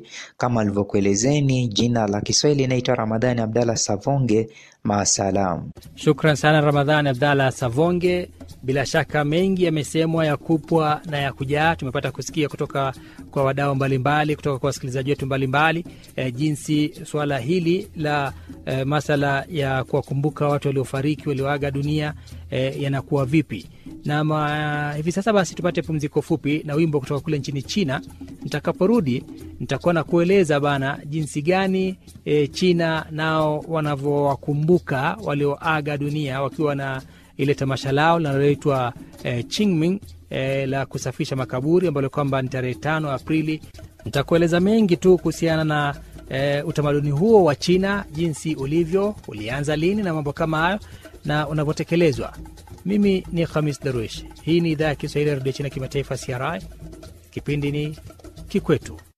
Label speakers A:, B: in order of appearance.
A: Kama alivyokuelezeni, jina la Kiswahili naitwa Ramadhani Abdalla Savonge. Maasalam.
B: Shukran sana Ramadhani Abdalla Savonge. Bila shaka mengi yamesemwa ya kupwa na ya kujaa. Tumepata kusikia kutoka kwa wadau mbalimbali, kutoka kwa wasikilizaji wetu mbalimbali e, jinsi suala hili la e, masala ya kuwakumbuka watu waliofariki walioaga dunia e, yanakuwa vipi na ma, hivi sasa basi tupate pumziko fupi na wimbo kutoka kule nchini China. Nitakaporudi nitakuwa na kueleza bana jinsi gani e, China nao wanavyowakumbuka walioaga dunia wakiwa na ile tamasha lao linaloitwa e, Qingming e, la kusafisha makaburi ambalo kwamba ni tarehe tano Aprili. Nitakueleza mengi tu kuhusiana na e, utamaduni huo wa China, jinsi ulivyo, ulianza lini na mambo kama hayo na unavyotekelezwa. Mimi ni Khamis Darwish. Hii ni idhaa ya Kiswahili ya redio China kimataifa, CRI. Kipindi ni Kikwetu.